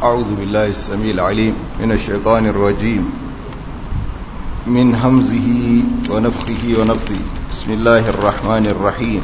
أعوذ بالله السميع العليم من الشيطان الرجيم من همزه ونفخه ونفثه بسم الله الرحمن الرحيم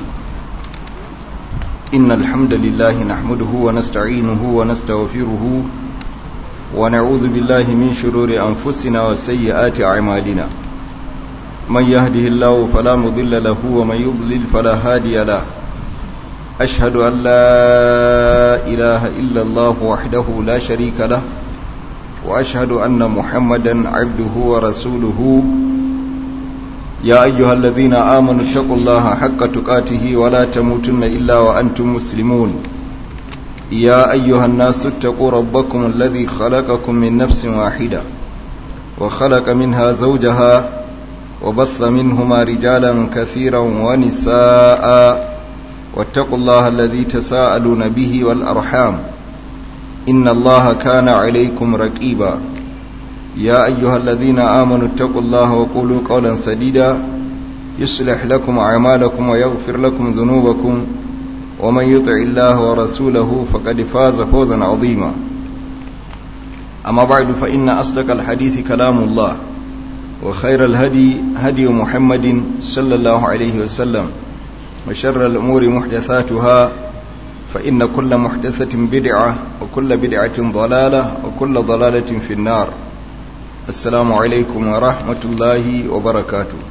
إن الحمد لله نحمده ونستعينه ونستغفره ونعوذ بالله من شرور أنفسنا وسيئات أعمالنا من يهده الله فلا مضل له ومن يضلل فلا هادي له أشهد أن لا إله إلا الله وحده لا شريك له وأشهد أن محمدا عبده ورسوله يا أيها الذين آمنوا اتقوا الله حق تقاته ولا تموتن إلا وأنتم مسلمون يا أيها الناس اتقوا ربكم الذي خلقكم من نفس واحدة وخلق منها زوجها وبث منهما رجالا كثيرا ونساء واتقوا الله الذي تساءلون به والأرحام إن الله كان عليكم رقيبا يا أيها الذين آمنوا اتقوا الله وقولوا قولا سديدا يصلح لكم أعمالكم ويغفر لكم ذنوبكم ومن يطع الله ورسوله فقد فاز فوزا عظيما أما بعد فإن أصدق الحديث كلام الله وخير الهدي هدي محمد صلى الله عليه وسلم وشر الأمور محدثاتها فإن كل محدثة بدعة وكل بدعة ضلالة وكل ضلالة في النار السلام عليكم ورحمة الله وبركاته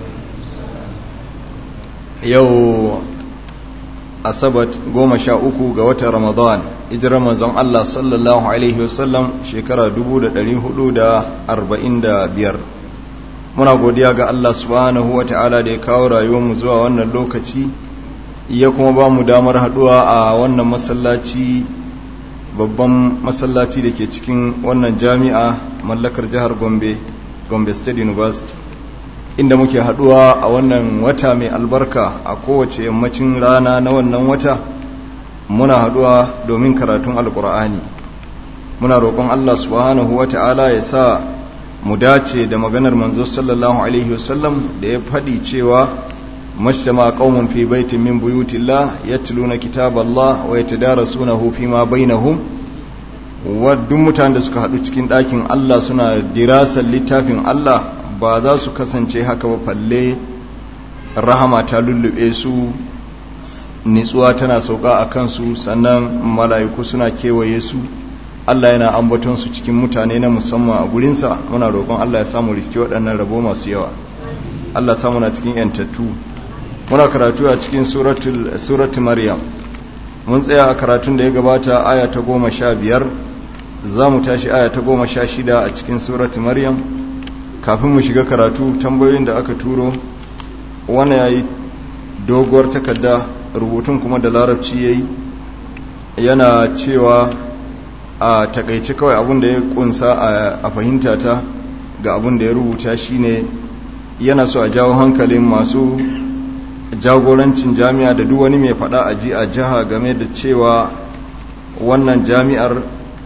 يو أصبت قوم شاءكو قوة رمضان إجرى رمضان الله صلى الله عليه وسلم شكرا دبودة لهدودة أربعين دا بير muna godiya ga Allah subhanahu wa ta'ala da ya kawo rayuwarmu zuwa wannan lokaci ya kuma ba mu damar haduwa a wannan masallaci babban masallaci da ke cikin wannan jami'a mallakar jihar gombe gombe state university inda muke haduwa a wannan wata mai albarka a kowace yammacin rana na wannan wata muna haduwa domin karatun alkur'ani muna roƙon Allah subhanahu wa ta'ala ya sa mu dace da maganar manzo sallallahu alaihi wasallam da ya faɗi cewa mashtama qaumun fi baitin min buyutillah yatluna kitaballah wa yatadarasunahu fima bainahum wa duk mutanen da suka haɗu cikin ɗakin Allah suna dirasar littafin Allah ba za su kasance haka ba falle rahama ta lullube su nitsuwa tana sauka a kansu sannan mala'iku suna kewaye su Allah yana ambaton su cikin mutane na musamman a gurinsa muna roƙon Allah ya samu riski waɗannan rabo masu yawa Allah samu na cikin yantattu muna karatu a cikin suratul maryam mun tsaya a karatun da ya gabata aya ta goma sha biyar za mu tashi aya ta goma sha shida a cikin suratul maryam kafin mu shiga karatu tambayoyin da aka turo wani ya yi doguwar takarda rubutun kuma da larabci ya yi yana cewa a takaice kawai abin da ya kunsa a fahimta ta ga abin da ya rubuta shine yana so a jawo hankalin masu jagorancin jami'a da duk wani mai fada a ji a jiha game da cewa wannan jami'ar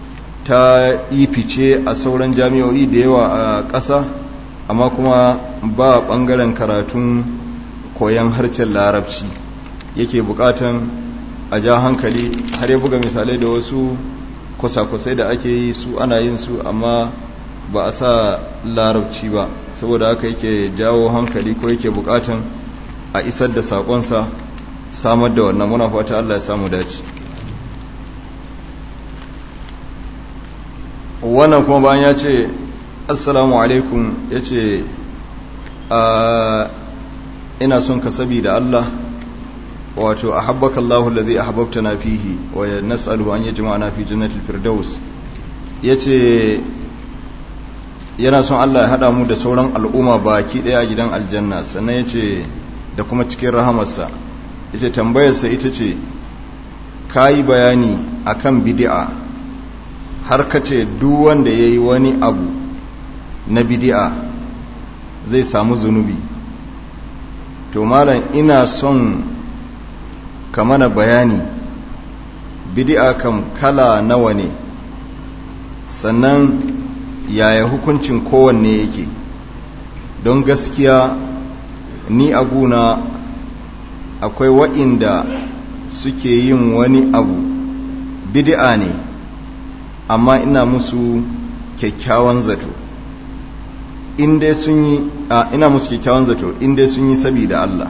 ta yi fice a sauran jami'o'i da yawa a ƙasa amma kuma ba ɓangaren karatun koyon harshen larabci yake buƙatan a ja hankali har ya buga misalai da wasu kwasa-kwasai da ake yi su ana yin su amma ba a sa larabci ba saboda haka yake jawo hankali ko yake bukatan a isar da sakonsa samar da wannan muna fata Allah ya samu dace wannan kuma bayan ya ce assalamu alaikum ya ce ina son ka sabi da Allah wato ahabbaka Allahu alladhi ahbabtana fihi wa nas'aluhu an yajma'ana fi jannatil firdaus yace yana son Allah ya hada mu da sauran al'umma baki daya a gidan aljanna sannan yace da kuma cikin rahamarsa yace tambayarsa ita ce kai bayani akan bid'a har kace duk wanda yayi wani abu na bid'a zai samu zunubi to malam ina son ka mana bayani bidi'a kam kala nawa ne sannan yaya hukuncin kowanne yake don gaskiya ni a guna akwai wa'inda suke yin wani abu bid'a ne amma ina musu kyakkyawan zato in dai sun yi ina musu kyakkyawan zato in dai sun yi sabida Allah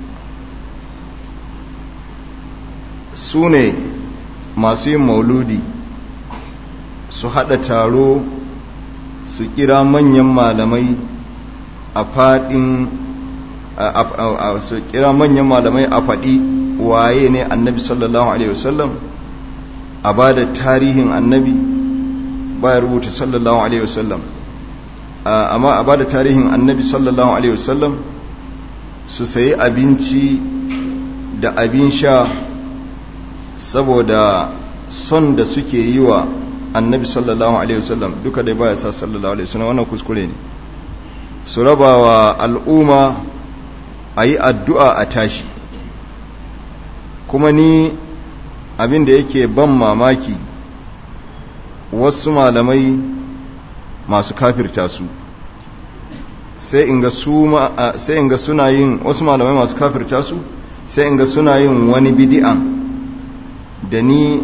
su ne masu yin mauludi su haɗa taro su kira manyan malamai a faɗin su kira manyan malamai a faɗi waye ne annabi sallallahu alaihi wasallam a ba da tarihin annabi baya rubuta sallallahu alaihi wasallam amma a ba da tarihin annabi sallallahu alaihi wasallam su sayi abinci da abin sha saboda son da suke yi wa annabi sallallahu alaihi wasallam duka dai baya sa sallallahu alaihi wasallam wannan kuskure ne su raba wa al'umma a yi addu'a a tashi kuma ni abin da yake ban mamaki wasu malamai masu kafirta su sai in ga sai in ga suna yin wasu malamai masu kafirta su sai in ga suna yin wani bidi'an da ni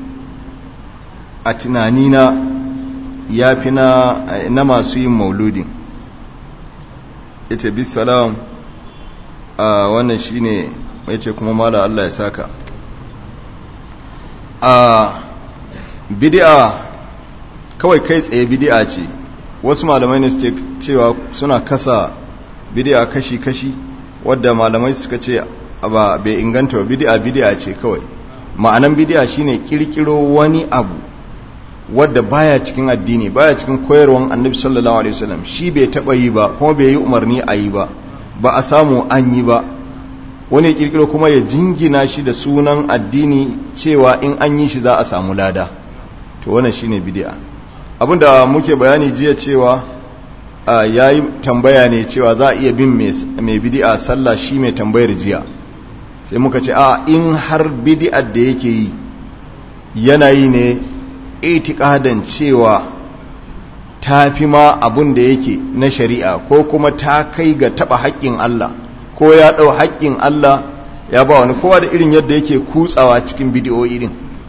a tunanina ya fi na, na masu yin mauludin ita bi salam a wannan shine mai ce kuma mala Allah ya saka a bidi'a kawai kai tsaye bidi'a ce wasu malamai ne suke cewa suna kasa bidi'a kashi-kashi wadda malamai suka ce ba bai inganta ba bidi'a bidi'a ce kawai ma'anan bidi'a shine kirkiro wani abu wadda baya cikin addini baya cikin koyarwan annabi sallallahu alaihi wasallam shi bai taba yi ba kuma bai yi umarni a yi ba ba a samu an yi ba wani ya kirkiro kuma ya jingina shi da sunan addini cewa in an yi shi za a samu lada to wannan shine bid'a abinda muke bayani jiya cewa yayi tambaya ne cewa za a iya bin mai bid'a sallah shi mai tambayar jiya sai muka ce a in har bid'ar da yake yi yana yi ne itikadan cewa ta fi ma abun da yake na shari'a ko kuma ta kai ga taba haƙƙin Allah ko ya ɗau haƙƙin Allah ya ba wani kowa da irin yadda yake kutsawa cikin bidiyo irin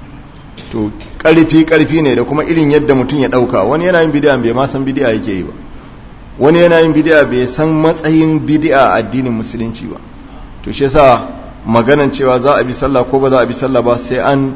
to ƙarfi ƙarfi ne da kuma irin yadda mutum ya ɗauka wani yana yin bidiya bai ma san bidiya yake yi ba wani yana yin bidiya bai san matsayin bidiya a addinin musulunci ba to shi yasa maganan cewa za a bi sallah ko ba za a bi sallah ba sai an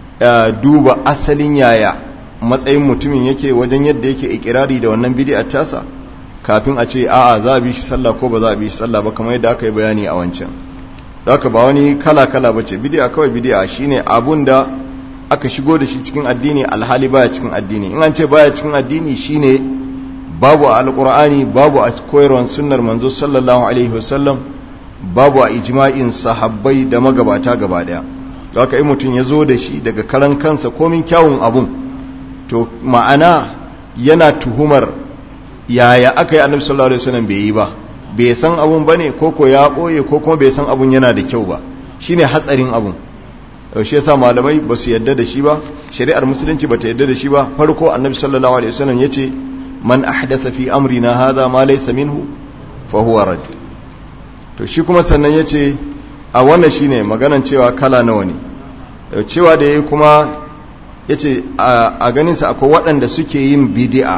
duba asalin yaya matsayin mutumin yake wajen yadda yake ikirari da wannan bidiyar tasa kafin a ce a'a za a bi shi sallah ko ba za a bi shi sallah ba kamar yadda aka yi bayani a wancan haka ba wani kala kala ba ce bidiya kawai bidiya shine abun da aka shigo da shi cikin addini alhali baya cikin addini in an ce baya cikin addini shine babu a alqur'ani babu a koyarwar sunnar manzo sallallahu alaihi wasallam babu a ijma'in sahabbai da magabata gaba daya haka in mutum ya zo da shi daga karan kansa komin kyawun abun to ma'ana yana tuhumar yaya aka yi annabi sallallahu alaihi wasallam bai yi ba bai san abun bane ko ko ya boye ko kuma bai san abun yana da kyau ba shine hatsarin abun shi yasa malamai ba su yadda da shi ba shari'ar musulunci ba ta yadda da shi ba farko annabi sallallahu alaihi wasallam yace man ahdatha fi amrina hadha ma laysa minhu fa huwa rad to shi kuma sannan yace a wannan shine maganan cewa kala nawa ne cewa da yayi kuma yace a ganin sa akwai waɗanda suke yin bid'a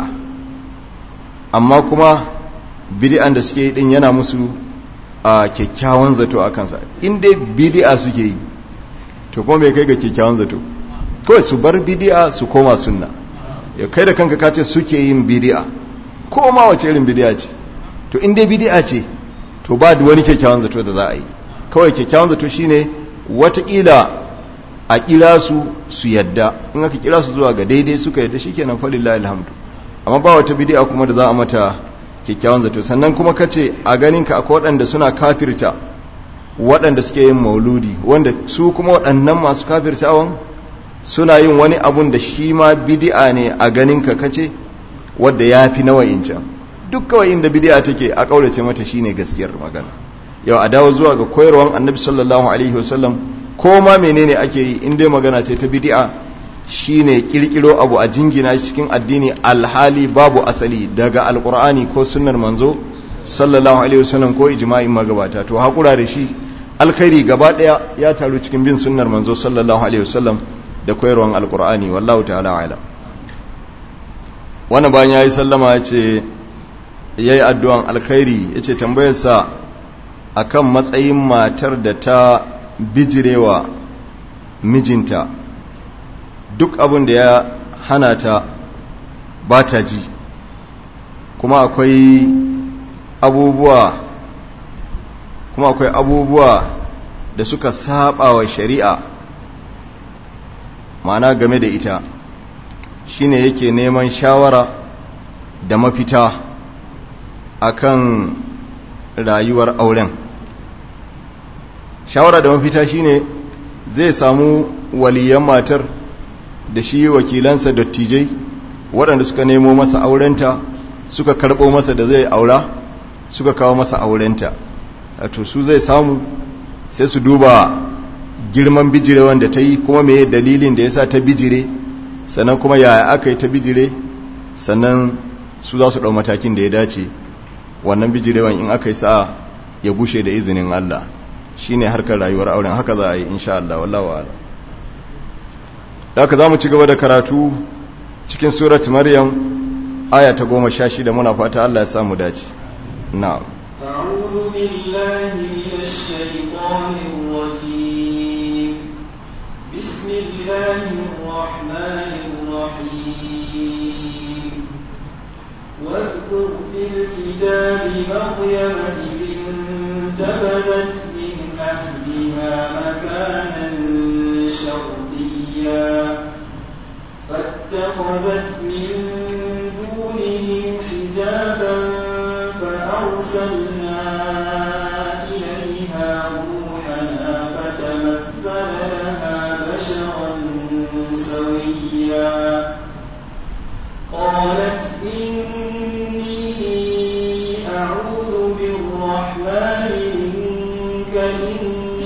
amma kuma bid'an da suke yi din yana musu a kyakkyawan zato a kansa in dai bid'a suke yi to kuma bai kai ga kyakkyawan zato kawai su bar bid'a su koma sunna ya kai da kanka ka ce suke yin bid'a ko ma wace irin bid'a ce to in dai bid'a ce to ba da wani kyakkyawan zato da za a yi kawai kyakkyawan zato shine watakila a kira su su yadda in aka kira su zuwa ga daidai suka yadda shikenan falillahi alhamdu amma ba wata bid'a kuma da za a mata kyakkyawan zato sannan kuma kace a ganin ka akwai waɗanda suna kafirta waɗanda suke yin mauludi wanda su kuma waɗannan masu kafirtawan suna yin wani abun da shi ma bid'a ne a ganin ka kace wanda ya fi nawa'in can duk kawai inda bid'a take a kaurace mata shine gaskiyar magana yau a dawo zuwa ga koyarwan annabi sallallahu alaihi wasallam ko ma menene ake yi in dai magana ce ta bid'a shine kirkiro abu a jingina cikin addini alhali babu asali daga alqur'ani ko sunnar manzo sallallahu alaihi wasallam ko ijma'in magabata to hakura da shi alkhairi gaba daya ya taru cikin bin sunnar manzo sallallahu alaihi wasallam da koyarwan alqur'ani wallahu ta'ala a'lam wani bayan ya yi sallama ya ce ya yi addu'an alkhairi ya ce tambayarsa a kan matsayin matar da ta bijirewa mijinta duk abin da ya hana ta ba ta ji kuma akwai abubuwa kuma akwai abubuwa da suka saba wa shari'a ma'ana game da ita shine yake neman shawara da mafita akan rayuwar auren shawara da mafita shine zai samu waliyan matar da shi wakilansa dattijai waɗanda suka nemo masa aurenta suka karɓo masa da zai aura suka kawo masa aurenta to su zai samu sai su duba girman bijire wanda ta yi kuma mai dalilin da ya sa ta bijire sannan kuma yaya aka yi ta bijire sannan su za su ɗau matakin da ya dace wannan bijirewan in aka yi sa ya gushe da izinin Allah shi ne harkar rayuwar auren haka za a yi insha Allah wallawa ala da haka za mu ci gaba da karatu cikin surat maryam aya ta goma sha shida muna fata Allah ya samu dace na'am أعوذ بالله من الشيطان الرجيم بسم الله الرحمن الرحيم واذكر في الكتاب مريم إذ انتبذت من أهلها مكانا شرقيا فاتخذت من دونهم حجابا فأرسلنا إليها روحنا فتمثل لها بشرا سويا قالت إني أعوذ بالرحمن منك إن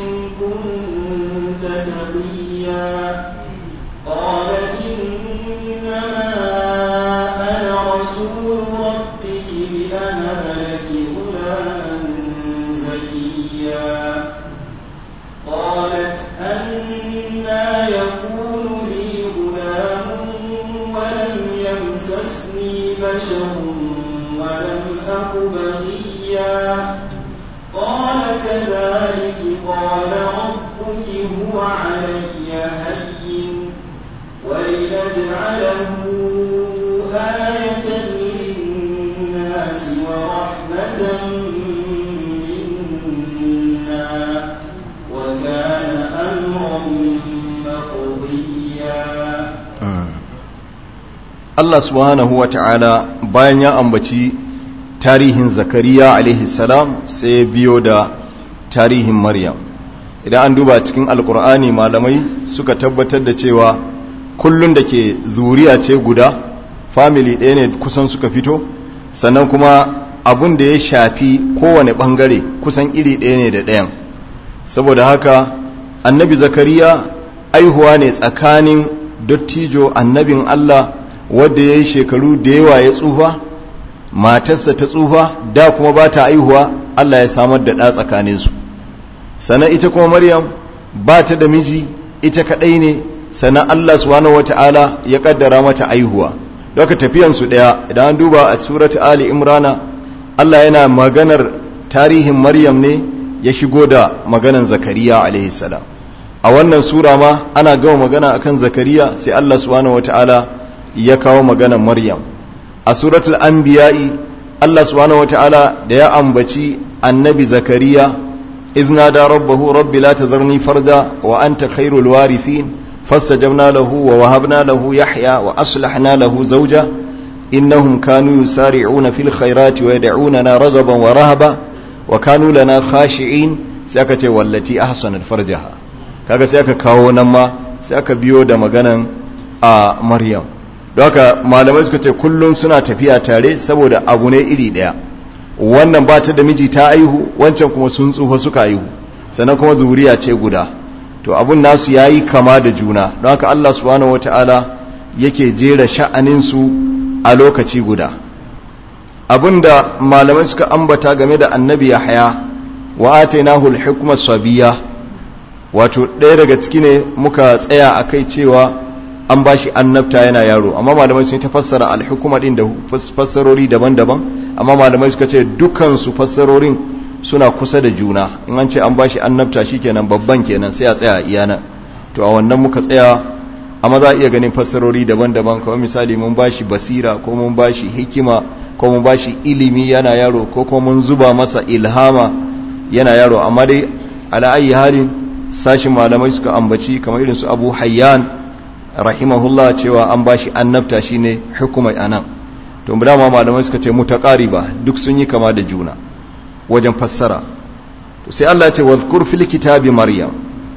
كنت تقيا قال إنما أنا رسول ربك لأهب لك غلاما زكيا قالت أنا يكون لي غلام ولم يمسسني بشر ولم أك بغيا قال كذلك قال ربك هو علي هين ولنجعله آية للناس ورحمة منا وكان أمرا مقضيا Allah subhanahu wa ta'ala bayan ya ambaci tarihin zakariya alaihi salam sai ya biyo da tarihin maryam idan an duba cikin alkur'ani malamai suka tabbatar da cewa kullun da ke zuriya ce guda family ɗaya ne kusan suka fito sannan kuma abun da ya shafi kowane ɓangare kusan iri ɗaya ne da ɗayan saboda haka annabi zakariya aihuwa ne tsakanin dottijo annabin allah wadda ya yi shekaru da yawa ya tsufa matarsa ta tsufa da kuma ba ta aihuwa allah ya samar da ɗa tsakaninsu sannan ita kuma maryam ba ta da miji ita kaɗai ne sannan allah subhanahu wata'ala ya ƙaddara mata aihuwa daga tafiyansu ɗaya idan an duba a surat ali imrana allah yana maganar tarihin maryam ne ya shigo da maganan zakariya alaihi salam a wannan sura ma ana gama magana akan zakariya sai allah subhanahu wata'ala ya kawo maganan maryam a suratul anbiya'i allah subhanahu wata'ala da ya ambaci annabi zakariya izna da rabbahu rabbi la tazarni farda wa anta khairul warithin فاستجبنا له ووهبنا له يحيى وأصلحنا له زوجا إنهم كانوا يسارعون في الخيرات ويدعوننا رغبا ورهبا وكانوا لنا خاشعين سيكا والتي أحسنت فرجها kaga sai aka kawo nan ma sai aka biyo da maganan a Maryam don haka malamai suka ce kullum suna tafiya tare saboda abu ne iri daya wannan ba ta da miji ta aihu wancan kuma sun tsufa suka aihu sannan kuma zuriya ce guda to abun nasu ya yi kama da juna don haka Allah subhanahu wata'ala yake jera sha'aninsu a lokaci guda abin da malamai suka ambata game da annabi yahya wa atainahu al-hukma sabiya wato ɗaya daga ciki ne muka tsaya a kai cewa an ba shi annabta yana yaro amma malamai sun ta fassara alhukuma din da fassarori daban-daban amma malamai suka ce dukansu fassarorin suna kusa da juna in an ce an ba shi annabta kenan babban kenan sai a tsaya iyana to a wannan muka tsaya amma za a iya ganin fassarori daban-daban kamar misali mun ba shi basira ko mun ba shi hikima ko mun ba shi ilimi yana yaro ko kuma mun zuba masa ilhama yana yaro amma dai ala ayi halin sashin malamai suka ambaci kamar irin su abu hayyan rahimahullah cewa an bashi annabta shine hukumai anan to dama malamai suka ce mutaqariba duk sun yi kama da juna wajen fassara to sai Allah ya ce wadhkur fil kitabi maryam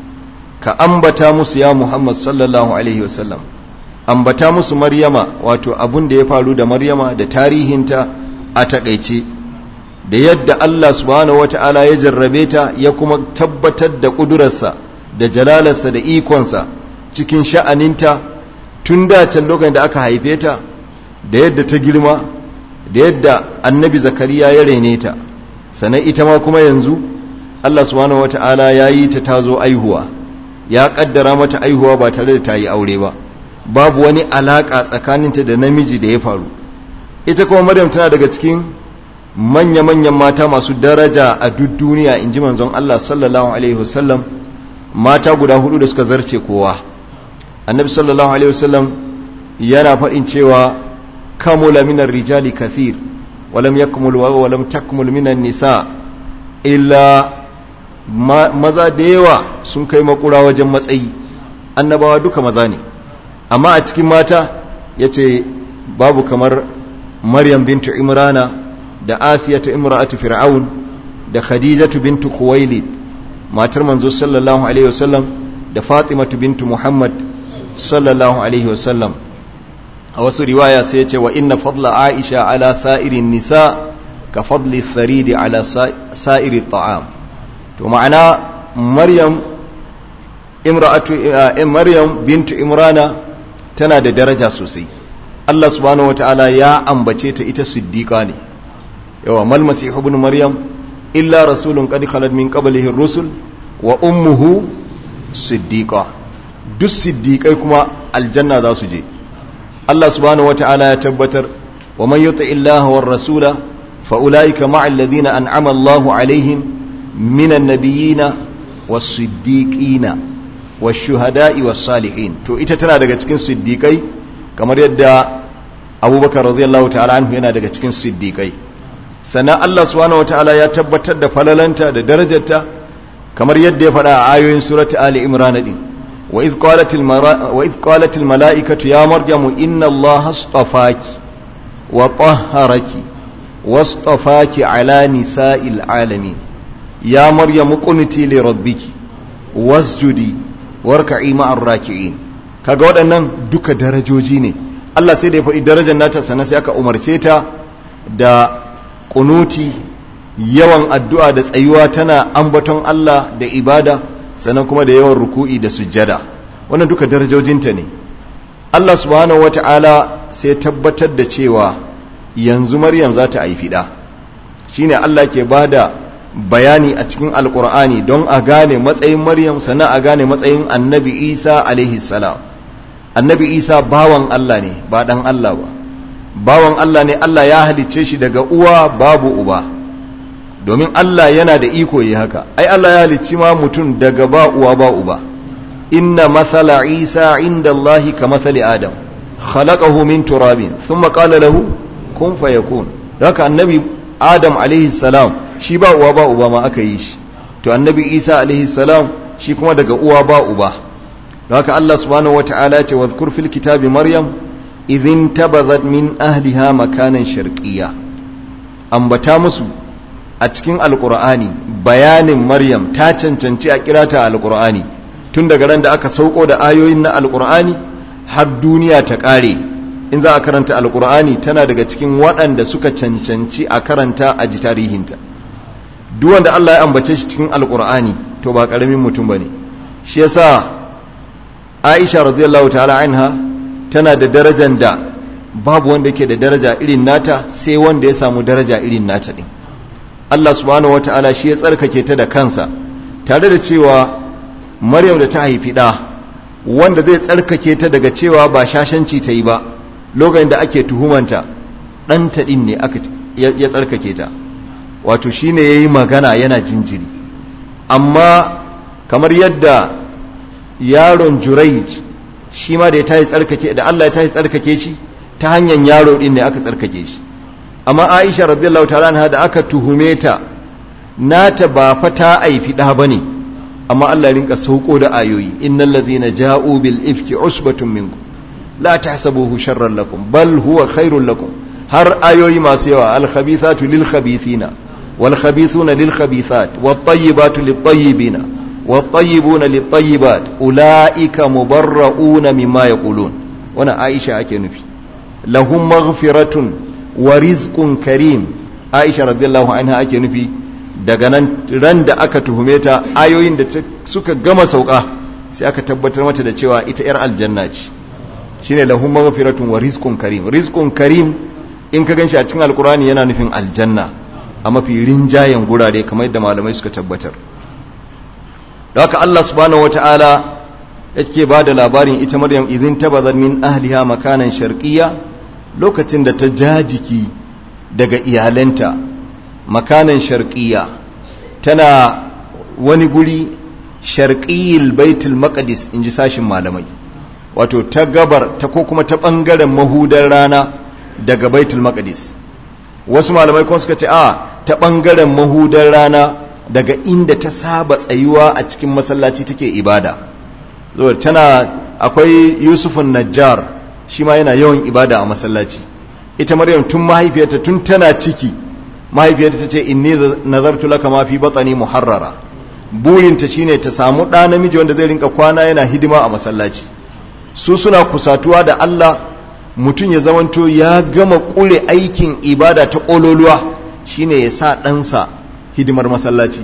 ka ambata musu ya muhammad sallallahu alaihi wasallam ambata musu maryama wato abun da ya faru da maryama da tarihinta a takaice da yadda Allah subhanahu wata'ala ya jarrabe ta ya kuma tabbatar da ƙudurarsa da jalalarsa da ikonsa cikin sha'aninta tun da can lokacin da aka haife ta da yadda ta girma da yadda annabi zakariya ya rene ta sannan ita ma kuma yanzu Allah subhanahu wata'ala ya yi ta tazo aihuwa ya kaddara mata aihuwa ba tare da ta yi aure ba babu wani alaka tsakaninta da namiji da ya faru ita kuma maryam tana daga cikin manya-manyan mata masu daraja a duk duniya in ji manzon Allah sallallahu Alaihi wasallam mata guda hudu da suka zarce kowa annabi sallallahu Alaihi wasallam yana faɗin cewa kamula minar rijali kathir walam yakmul wa walam takmul minan nisa illa maza da yawa sun kai makura wajen matsayi annabawa duka maza ne amma a cikin mata ya ce babu kamar maryam bintu imrana da asiyatu imra'atu fir'aun da khadijatu bintu khuwailid matar manzo sallallahu alaihi wasallam da fatimatu bintu muhammad sallallahu alaihi wasallam a wasu riwaya sai ya ce wa inna fadla aisha ala sa'irin nisa ka fadli tharidi ala sa'iri ta'am to ma'ana maryam imra'atu maryam bintu imrana tana da daraja sosai Allah subhanahu wataala ya ambace ta ita siddiqa ne yawa mal masihu ibn maryam illa rasulun qad khalat min qablihi ar-rusul wa ummuhu siddiqa duk siddiqai kuma aljanna za su je Allah subhanahu wataala ya tabbatar wa man yuti illaha war rasula fa ulaika ma'a alladhina an'ama Allahu alaihim minan nabiyina was-siddiqina wash-shuhada'i was-salihin to ita tana daga cikin siddiqai kamar yadda Abubakar radiyallahu ta'ala anhu yana daga cikin siddiqai sannan Allah subhanahu wataala ya tabbatar da falalanta da darajarta kamar yadda ya faɗa a ayoyin surati Ali Imran din wa idh qalatil wa idh qalatil malaikatu ya maryamu inna Allah astafaki wa tahharaki wastafaki ala nisa'il alamin ya maryamu qunuti li rabbiki wasjudi warka'i ma'ar raki'in kaga waɗannan duka darajoji ne Allah sai da ya faɗi darajar nata sannan sai aka umarce ta da kunuti yawan addu'a da tsayuwa tana ambaton Allah da ibada sannan kuma da yawan ruku'i da sujjada wannan duka darajojinta ne Allah subhanahu wata'ala sai tabbatar da cewa yanzu Maryam za ta haifi ɗa shine Allah ke bada bayani a cikin alkur'ani don a gane matsayin Maryam sannan a gane matsayin annabi Isa alaihi salam annabi Isa bawan Allah ne ba ɗan Allah ba bawan Allah ne Allah ya halicce shi daga uwa babu uba domin Allah yana da iko yi haka ai Allah ya halicci ma mutum daga ba uwa ba uba inna mathala Isa inda Allah ka mathali Adam khalaqahu min turabin thumma qala lahu kun fayakun haka annabi Adam alaihi salam shi ba uwa ba uba ma aka yi shi to annabi Isa alaihi salam shi kuma daga uwa ba uba haka Allah subhanahu wataala ya ce wadhkur fil kitabi maryam idhin tabazat min ahliha makanan sharqiyya ambata musu a cikin alqur'ani bayanin maryam ta cancanci a kirata alqur'ani tun daga ran da aka sauko da ayoyin na alqur'ani har duniya ta kare in za a karanta alqur'ani tana daga cikin waɗanda suka cancanci a karanta a ji tarihinta duk wanda Allah ya ambace shi cikin alqur'ani to ba karamin mutum bane shi yasa Aisha radiyallahu ta'ala anha tana da darajar da babu wanda yake da daraja irin nata sai wanda ya samu daraja irin nata din Allah subhanahu wata'ala shi ya tsarkake ta da kansa tare da cewa Maryam da ta haifi da wanda zai tsarkake ta daga cewa ba shashanci ta yi ba lokacin da ake tuhumanta ɗanta ɗin ne aka ya tsarkake ta wato shine ya yi magana yana jinjiri amma kamar yadda yaron juraij shi ma da ya tashi tsarkake da Allah ya tashi tsarkake shi ta hanyar yaro ɗin ne aka tsarkake shi amma aisha radiyallahu ta'ala anha da aka tuhume ta nata ba fa ta aifi ɗa bane amma Allah ya rinka sauko da ayoyi innal ladhina ja'u bil ifki usbatun minkum la tahsabuhu sharran lakum bal huwa khairul lakum har ayoyi masu yawa al khabithatu lil khabithina wal khabithuna lil khabithat wat tayyibatu lit tayyibina wat tayyibuna lit tayyibat ulaika mubarrauna mimma yaqulun wana Aisha ake nufi lahum maghfiratun wa rizqun karim Aisha radiyallahu anha ake nufi daga nan ran da aka tuhume ta ayoyin da suka gama sauka sai aka tabbatar mata da cewa ita yar aljanna ce shine lahum maghfiratun wa rizqun karim rizqun karim in ka ganshi a cikin alqur'ani yana nufin aljanna a mafi rinjayen gurare kamar yadda malamai suka tabbatar da haka Allah subhanahu wataala yake ba da labarin ita Maryam idin tabazar min ahliha makanan sharqiyya lokacin da ta jajiki daga iyalanta makanan sharqiyya tana wani guri sharqiyil baitul maqdis inji sashin malamai wato ta gabar ta ko kuma ta bangaren mahudar rana daga baitul maqdis wasu malamai kuma suka ce a ta bangaren mahudar rana daga inda ta saba tsayuwa a cikin masallaci take ibada zo tana akwai yusufun najjar shi ma yana yawan ibada a masallaci ita maryam tun mahaifiyarta tun tana ciki mahaifiyarta ta ce inni nazartu laka ma fi batani muharrara burinta shine ta samu ɗa namiji wanda zai rinka kwana yana hidima a masallaci su suna kusatuwa da Allah mutum ya zamanto ya gama ƙure aikin ibada ta ƙololuwa shine ya sa ɗansa hidimar masallaci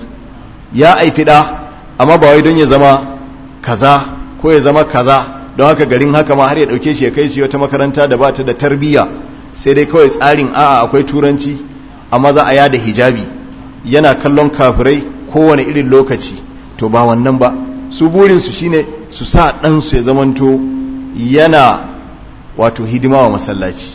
ya aifi ɗa amma ba wai don ya zama kaza ko ya zama kaza don haka garin haka ma har ya ɗauke shi ya kai shi wata makaranta da ba ta da tarbiyya sai dai kawai tsarin a'a akwai turanci amma za a yada hijabi yana kallon kafirai kowane irin lokaci to ba wannan ba su burinsu shine su sa ɗansu ya zamanto yana wato hidima wa masallaci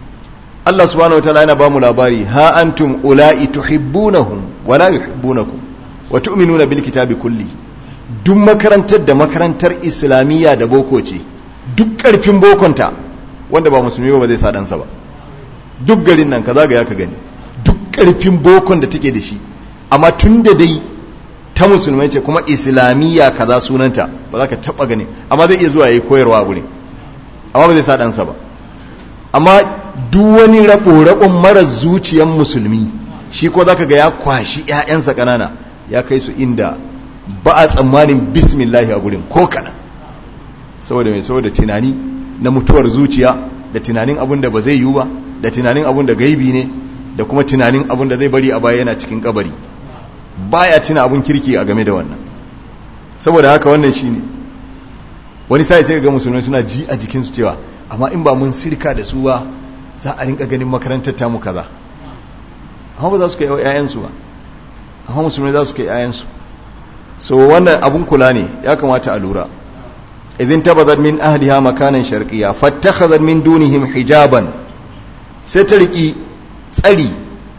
Allah subhanahu wa ta'ala yana ba mu labari ha antum ula'i tuhibbunahum wa la yuhibbunakum wa tu'minuna bil kitabi kulli duk makarantar da makarantar islamiyya da boko ce duk karfin bokonta wanda ba musulmi ba zai sa ɗansa ba duk garin nan ka zagaya ka gani duk karfin bokon da take da shi amma tun da dai ta musulmai ce kuma islamiyya kaza sunanta ba za ka taba gani amma zai iya zuwa yayi koyarwa a gurin amma ba zai sa ɗansa ba amma duk wani rabo-rabon mara zuciyan musulmi shi ko za ka ga ya kwashi 'ya'yansa ƙanana ya kai su inda ba a tsammanin bismillahi a gurin ko kaɗan saboda mai saboda tunani na mutuwar zuciya da tunanin abin da ba zai yiwu ba da tunanin abin da gaibi ne da kuma tunanin abin da zai bari a baya yana cikin kabari baya tuna abin kirki a game da wannan saboda haka wannan shine wani sai sai ga musulmai suna ji a jikinsu cewa amma in ba mun sirka da su ba za a rinka ganin makarantar tamu kaza amma ba za su kai ƴaƴansu ba amma musulmai za su kai ƴaƴansu so wannan abun kula ne ya kamata a lura idin tabazat min ahliha makanan sharqiyya fattakhadhat min dunihim hijaban sai ta riki tsari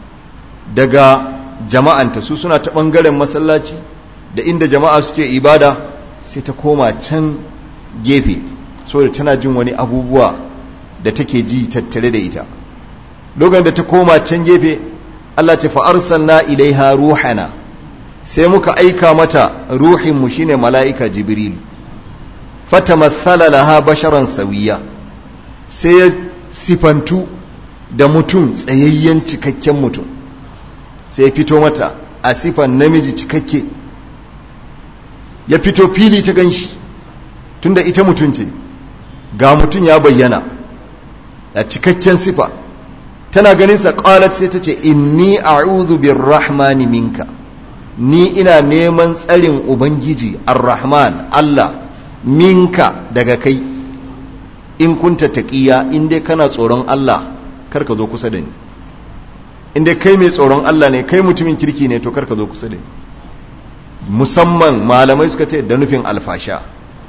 daga jama'anta su suna ta bangaren masallaci da inda jama'a suke ibada sai ta koma can gefe saboda tana jin wani abubuwa da take ji tattare da ita lokacin da ta koma can gefe Allah ce fa arsalna ilaiha ruhana sai muka aika mata ruhinmu shine mala'ika jibril fatamathala laha basharan sawiya sai ya sifantu da mutum tsayayyen cikakken mutum sai ya fito mata a sifan namiji cikakke ya fito fili ta ganshi tunda ita mutum ce ga mutum ya bayyana a cikakken sifa tana ganinsa qalat sai ta ce inni a'udhu birrahmani minka ni ina neman tsarin ubangiji ar-rahman Allah minka daga kai in kunta taqiya in dai kana tsoron Allah kar ka zo kusa da ni in dai kai mai tsoron Allah ne kai mutumin kirki ne to kar ka zo kusa da ni musamman malamai suka ce da nufin alfasha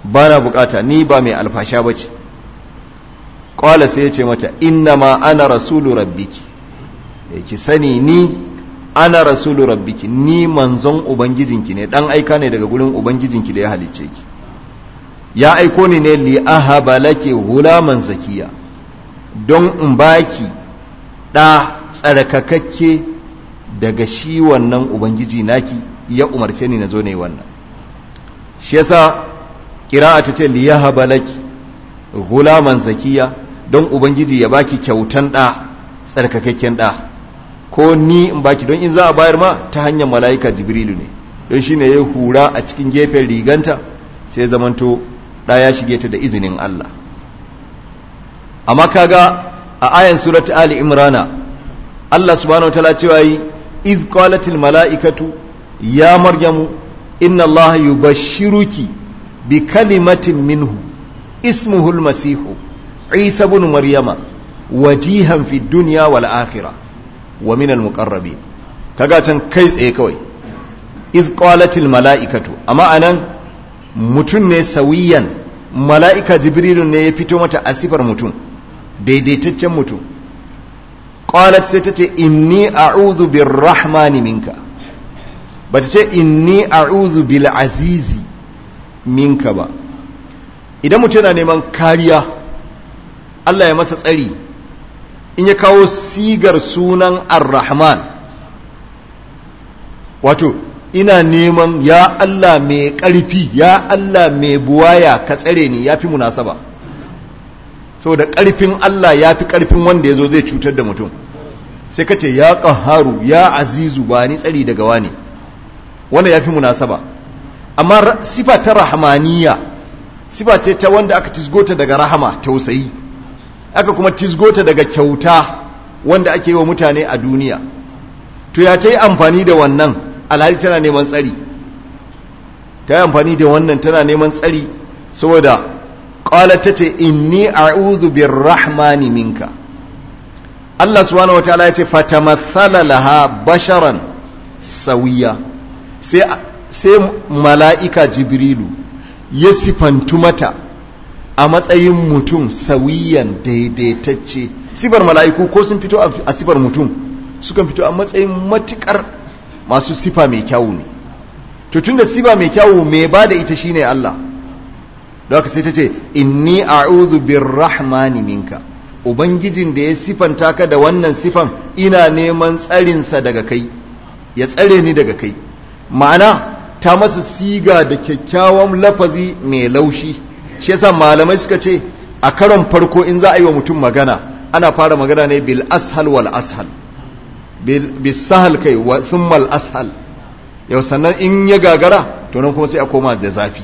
ba na bukata ni ba mai alfasha ba ce ƙwala sai ya ce mata inna ma ana rasulu rabbiki ki sani ni ana rasulu rabbiki ni manzon ubangijinki ne dan aika ne daga gurin ubangijinki da ya halicce ki ya aiko ni ne li ahaba laki gulaman zakiya don in baki da tsarkakakke daga shi wannan ubangiji naki ya umarce ni na zo ne wannan shi yasa kira'a ta ce li yahaba laki gulaman zakiya don ubangiji ya baki kyautan da tsarkakakken da ko ni in baki don in za a bayar ma ta hanyar mala'ika jibrilu ne don shi ne ya hura a cikin gefen riganta sai zamanto ɗa ya shige ta da izinin Allah amma kaga a ayan surat ali imrana Allah subhanahu wataala cewa yi iz qalatil mala'ikatu ya maryamu inna Allah yubashshiruki bi kalimatin minhu ismuhu al-masihu isa ibn maryama wajihan fid dunya wal akhirah wa minal muqarrabin kaga can kai tsaye kawai iz qalatil mala'ikatu amma anan mutun ne sawiyan mala'ika jibrilun ne ya fito mata a sifar mutum daidaitaccen mutum qalat sai tace inni a'udhu birrahmani minka bata ce inni a'udhu bil azizi minka ba idan mutum yana neman kariya Allah ya masa tsari in ya kawo sigar sunan ar-rahman wato ina neman ya Allah mai ƙarfi ya Allah mai buwaya ka tsare ni ya fi munasaba saboda ƙarfin Allah ya fi ƙarfin wanda ya zo zai cutar da mutum sai ka ce ya ƙaharu ya azizu ba ni tsari daga wani wanda ya fi munasaba amma sifa ta rahmaniya sifa ce ta wanda aka tisgota daga rahama tausayi aka kuma tisgota daga kyauta wanda ake yi wa mutane a duniya to ya ta yi amfani da wannan alhali tana neman tsari ta yi amfani da wannan tana neman tsari saboda ƙwala ta ce inni a'udhu birrahmani minka Allah subhanahu wataala ya ce fatamathala laha basharan sawiya sai sai mala'ika jibrilu ya sifantu mata a matsayin mutum sawiyan daidaitacce sifar mala'iku ko sun fito a sifar mutum sukan fito a matsayin matukar masu sifa mai kyawu ne to tunda sifa mai kyawu mai ba da ita shine Allah da haka sai ta ce inni a'udhu birrahmani minka ubangijin da ya sifanta ka da wannan sifan ina neman tsarinsa daga kai ya tsare ni daga kai ma'ana ta masa siga da kyakkyawan lafazi mai laushi shi yasa malamai suka ce a karon farko in za a yi wa mutum magana ana fara magana ne bil ashal wal ashal bil sahal kai wa summal ashal yau sannan in ya gagara to nan kuma sai a koma da zafi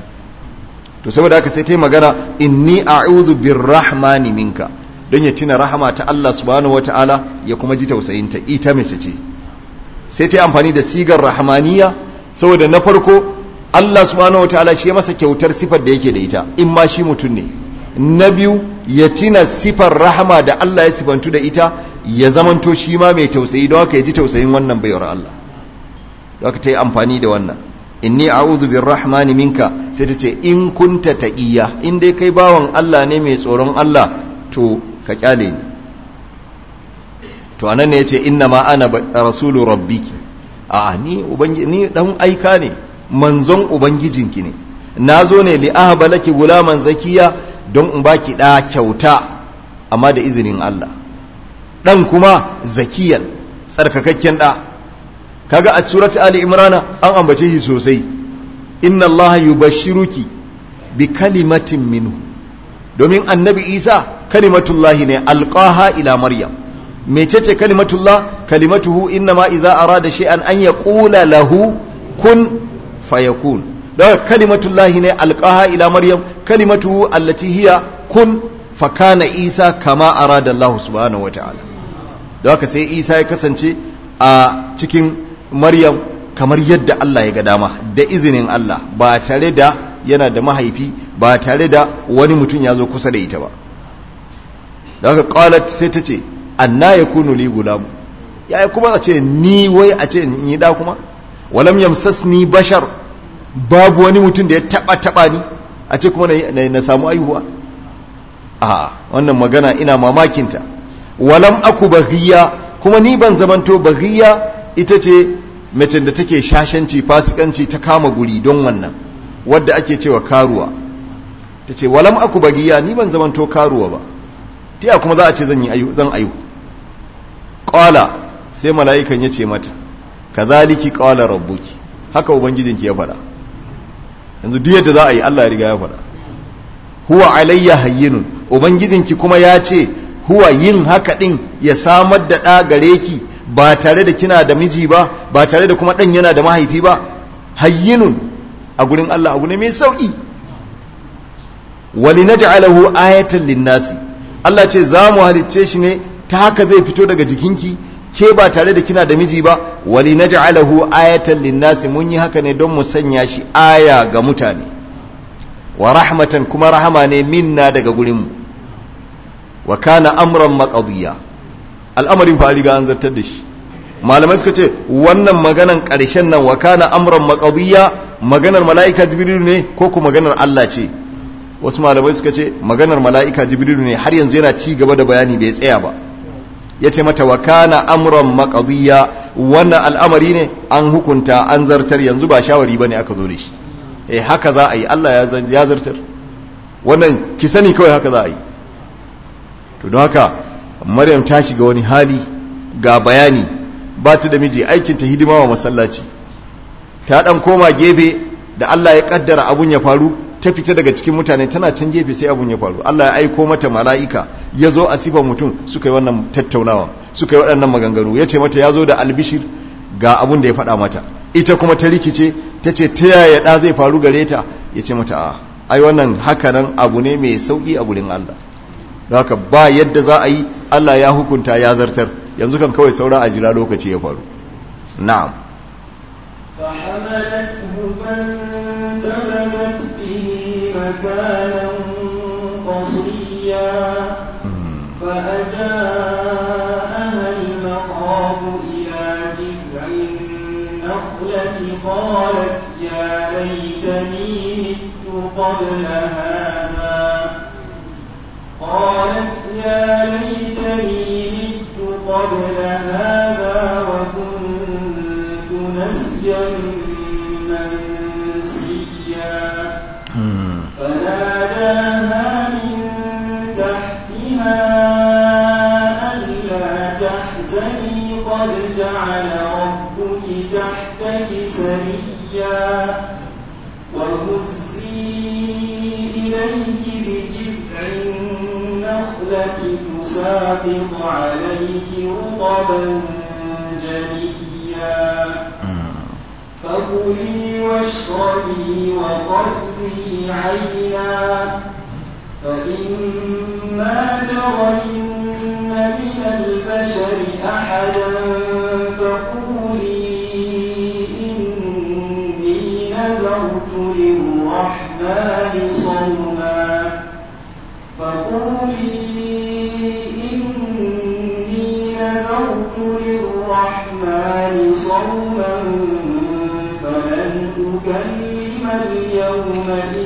to saboda haka sai ta yi magana inni a'udhu birrahmani minka don ya tuna rahama ta Allah subhanahu wata'ala ya kuma ji tausayinta ita mace ce sai ta yi amfani da sigar rahmaniya saboda na farko Allah subhanahu wata'ala shi ya masa kyautar sifar da yake da ita in ma shi mutum ne na biyu ya tina sifar rahama da Allah ya sifantu da ita ya zamanto shi ma mai tausayi don haka ya ji tausayin wannan baiwar Allah don haka ta yi amfani da wannan inni a'udhu birrahmani minka sai ta ce in kunta taqiya in dai kai bawan Allah ne mai tsoron Allah to ka kyale ni to anan ne yace inna ma ana rasulu rabbiki a ni ubangi ni dan aika ne manzon ubangijinki ne nazo ne li ahba laki gulaman zakiya don in baki da kyauta amma da izinin Allah dan kuma zakiyan tsarkakakken da kaga a surat ali imrana an ambace shi sosai inna allaha yubashshiruki bi kalimatin minhu domin annabi isa kalimatullahi ne alqaha ila maryam mecece kalimatullah kalimatuhu inna ma idza arada shay'an an yaqula lahu kun fayakun daga kalimatullahi ne alqaha ila maryam kalimatuhu allati hiya kun fakana isa kama arada allah subhanahu wataala da haka sai isa ya kasance a cikin Maryam kamar yadda Allah ya ga dama da izinin Allah ba tare da yana da mahaifi ba tare da wani mutum ya zo kusa da ita ba da haka qalat sai ta ce anna yakunu li gulam ya kuma a ce ni wai a ce in yi da kuma walam yamsasni bashar babu wani mutum da ya taba taba ni a ce kuma na samu aihuwa a wannan magana ina mamakinta walam aku baghiya kuma ni ban zamanto baghiya ita ce mace da take shashanci fasikanci ta kama guri don wannan wadda ake cewa karuwa ta ce walam aku baghiya ni ban zamanto karuwa ba ta kuma za a ce zan yi ayu zan ayu qala sai mala'ikan ya ce mata kazaliki qala rabbuki haka ubangijinki ya faɗa yanzu duk yadda za a yi Allah ya riga ya faɗa huwa alayya hayyinun ubangijinki kuma ya ce huwa yin haka din ya samar da ɗa gare ki ba tare da kina da miji ba ba tare da kuma ɗan yana da mahaifi ba hayyinun a gurin Allah abu ne mai sauƙi wali naj'alahu ayatan linnasi Allah ce za mu halicce shi ne ta haka zai fito daga jikinki ke ba tare da kina da miji ba wali naj'alahu ayatan linnasi mun yi haka ne don mu sanya shi aya ga mutane wa rahmatan kuma rahama ne minna daga gurinmu wa kana amran maqdiya al'amarin fa riga an zartar da shi malamai suka ce wannan maganan ƙarshen nan wa kana amran maqdiya maganar mala'ika jibril ne ko kuma maganar Allah ce wasu malamai suka ce maganar mala'ika jibril ne har yanzu yana ci gaba da bayani bai tsaya ba ya ce mata wa kana amran maqdiya wannan al'amari ne an hukunta an zartar yanzu ba shawari bane aka zo da shi eh haka za a yi Allah ya zartar wannan ki sani kawai haka za a yi to don haka maryam ta shiga wani hali ga bayani ba ta da miji aikin ta hidima wa masallaci ta dan koma gefe da Allah ya kaddara abun ya faru ta fita daga cikin mutane tana can gefe sai abun ya faru Allah ya aiko mata mala'ika ya zo a sifan mutum suka yi wannan tattaunawa suka yi waɗannan maganganu ya ce mata ya zo da albishir ga abun da ya faɗa mata ita kuma ta rikice ta ce ta yaya ɗa zai faru gare ta ya ce mata a ai wannan hakanan abu ne mai sauƙi a gurin Allah da haka ba yadda za a yi Allah ya hukunta ya zartar yanzu kan kawai saura a jira lokaci ya faru na'am فحملته فانتبذت به مكانا قصيا فأجاءها المخاض إلى جذع النخلة قالت يا ليتني مت قبل هذا قالت يا ليتني مت قبل هذا وكنت نسيا منسيا فناداها من تحتها ألا تحزني قد جعل ربك تحتك سريا وهزي إليك بجذع النخلة تساقط عليك رطبا جنيا فكلي واشربي وقري عينا فإما ترين من البشر أحدا فقولي إني نذرت للرحمن صوما فقولي إني نذرت للرحمن صوما فلن أكلم اليوم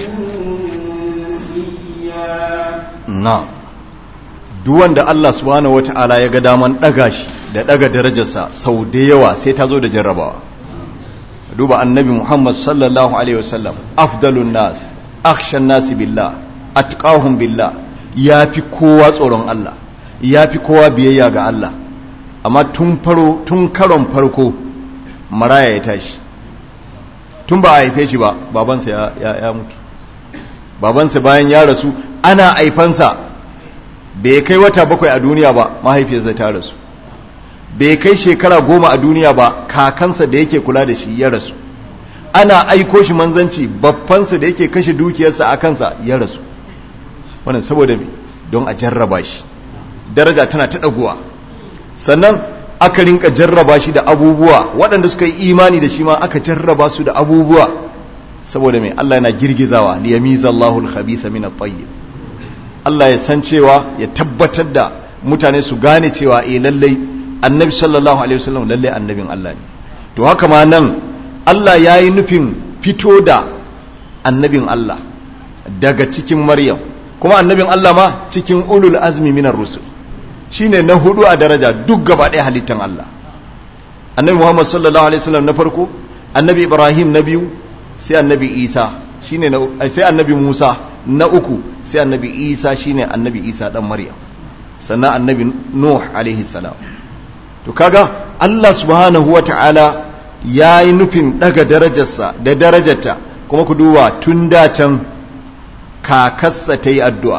إنسيا na'am duk wanda Allah subhanahu wata'ala ya ga daman daga shi da daga darajarsa sau da yawa sai ta zo da jarrabawa duba annabi Muhammad sallallahu alaihi wasallam afdalun nas akhshan nas billah atqahum billah yafi kowa tsoron Allah yafi kowa biyayya ga Allah amma tun faro tun karon farko maraya ya tashi tun ba a haife shi ba babansa ya, ya, ya mutu babansa bayan ya rasu ana haifansa bai kai wata bakwai a duniya ba mahaifiyarsa ta rasu bai kai shekara goma a duniya ba kakansa da yake kula da shi ya rasu ana aiko shi manzanci babbansa da yake kashe dukiyarsa a kansa ya rasu wannan saboda me don a jarraba shi daraja tana ta ɗaguwa sannan aka rinka jarraba shi da abubuwa waɗanda suka yi imani da shi ma aka jarraba su da abubuwa saboda mai Allah yana girgizawa liyamiza Allahu al-khabitha min at-tayyib Allah ya san cewa ya tabbatar da mutane su gane cewa eh lallai annabi sallallahu alaihi wasallam lallai annabin Allah ne to haka ma nan Allah ya yi nufin fito da annabin Allah daga cikin maryam kuma annabin Allah ma cikin ulul azmi minar rusul shine na hudu a daraja duk gaba ɗaya halittan Allah annabi Muhammad sallallahu alaihi wasallam na farko annabi Ibrahim na biyu sai annabi Isa shine na sai annabi Musa na uku sai annabi Isa shine annabi Isa dan Maryam sannan annabi Nuh alaihi salam to kaga Allah subhanahu wata'ala yayi nufin daga darajarsa da darajarta kuma ku duba tun da can kakassa ta yi addu'a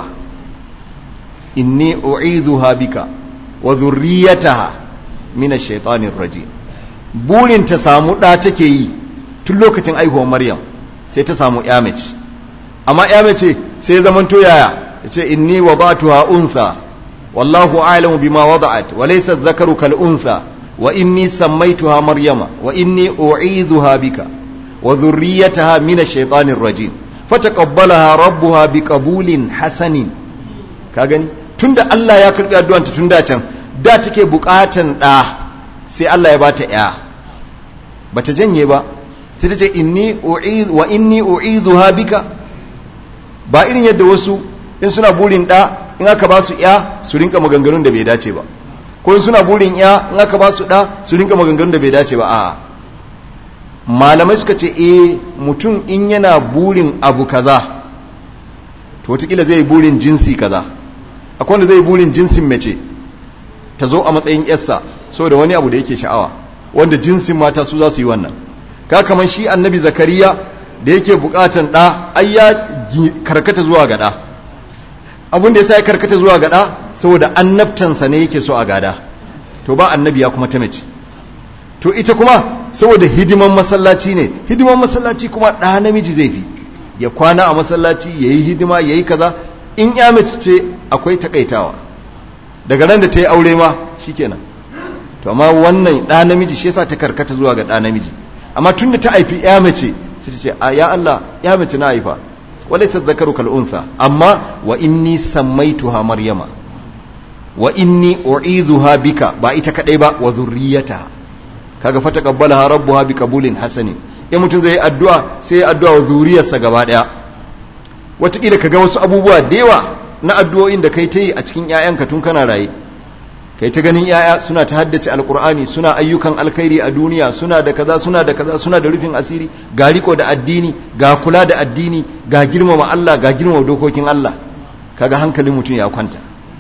inni u'idhuha bika wa zurriyataha min ash-shaytanir rajim burin ta samu da take yi tun lokacin aihuwar Maryam sai ta samu ya mace amma ya mace sai zaman to yaya yace inni wada'tuha untha wallahu a'lamu bima wada'at wa laysa adh-dhakaru kal untha wa inni sammaytuha maryama wa inni u'idhuha bika wa dhurriyyataha min ash-shaytanir rajim fataqabbalaha rabbuha biqabulin hasanin ka gani tunda Allah ya karbi addu'anta tun da can da take bukatan da sai Allah ya bata ya bata janye ba sai ta ce inni u'iz wa inni u'idhuha bika ba irin yadda wasu in suna burin da in aka ba su ya su rinka maganganun da bai dace ba ko in suna burin ya in aka ba su da su rinka maganganun da bai dace ba a'a malamai suka ce eh mutum in yana burin abu kaza to wataƙila zai burin jinsi kaza akwai wanda zai burin jinsin mace ta zo a matsayin yarsa saboda wani abu da yake sha'awa wanda jinsin mata su za su yi wannan ka kamar shi annabi zakariya da yake bukatan ɗa ai ya karkata zuwa ga ɗa abin da ya sa ya karkata zuwa ga ɗa saboda annabtansa ne yake so a gada to ba annabi ya kuma ta mace to ita kuma saboda hidiman masallaci ne hidiman masallaci kuma ɗa namiji zai fi ya kwana a masallaci ya yi hidima ya yi kaza in ya mace ce akwai takaitawa daga ran da ta yi aure ma shikenan to amma wannan ɗa namiji shi yasa ta karkata zuwa ga ɗa namiji amma tun da ta haifi ya mace sai ta ce a ya Allah ya mace na haifa walaysa dhakaru kal unsa amma wa inni sammaituha maryama wa inni u'idhuha bika ba ita kadai ba wa zurriyataha kaga fa taqabbalaha rabbuha biqabulin hasani in mutum zai yi addu'a sai ya addu'a wa zuriyarsa gaba daya wataƙila ka ga wasu abubuwa da yawa na addu'o'in da kai ta yi a cikin ‘ya'yanka tun kana raye kai ta ganin ‘ya'ya suna ta haddace alkur'ani suna ayyukan alkhairi a duniya suna da kaza suna da kaza suna da rufin asiri ga riko da addini ga kula da addini ga girmama Allah ga girmama dokokin Allah kaga hankalin mutum ya kwanta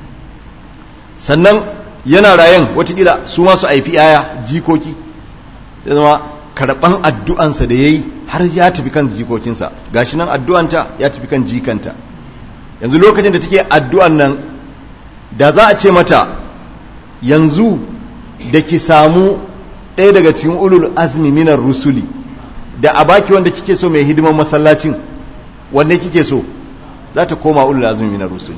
sannan yana rayen watakila su masu aifi ‘ya'ya jikoki sai zama karɓan addu'ansa da ya yi har ya tafi kan jikokinsa gashi nan addu'anta ya tafi kan jikanta yanzu lokacin da take addu'an nan da za a ce mata yanzu da ki samu ɗaya daga cikin ulul azmi minar rusuli da a baki wanda kike so mai hidiman masallacin wanda kike so za ta koma ulul azmi minar rusuli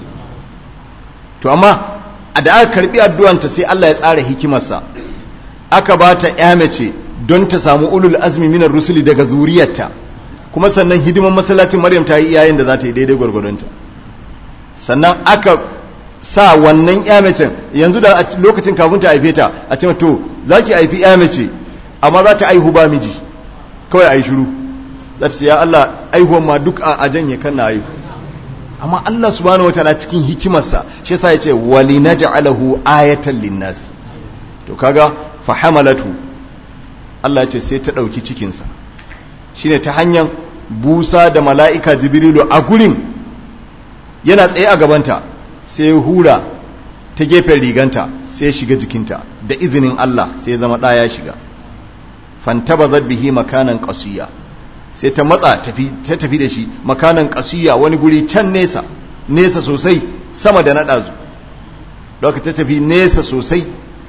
to amma a da aka karbi addu'anta sai Allah ya tsara hikimarsa aka ba ta ya mace don ta samu ulul azmi minar rusuli daga zuriyarta kuma sannan hidiman masallacin maryam ta yi iyayen da za ta yi daidai gwargwadonta sannan aka sa wannan ya mace yanzu da lokacin kafin ta haife ta a ce to za ki haifi ya mace amma za ta aihu ba miji kawai a yi shiru za ta ce ya Allah aihuwan ma duk a janye kan na aihu amma Allah subhanahu wataala cikin hikimarsa shi yasa ya ce wali naj'alahu ayatan linnas to kaga fa hamalatu Allah ya ce sai ta ɗauki cikinsa shine ta hanyar busa da mala'ika jibrilu a gurin yana tsaye a gabanta sai hura ta gefen riganta sai ya shiga jikinta da izinin Allah sai ya zama ɗaya shiga fantaba bihi makanan ƙasuya sai ta matsa ta tafi da shi makanan ƙasuya wani guri can nesa nesa sosai sama da naɗazu ɗauka ta tafi nesa sosai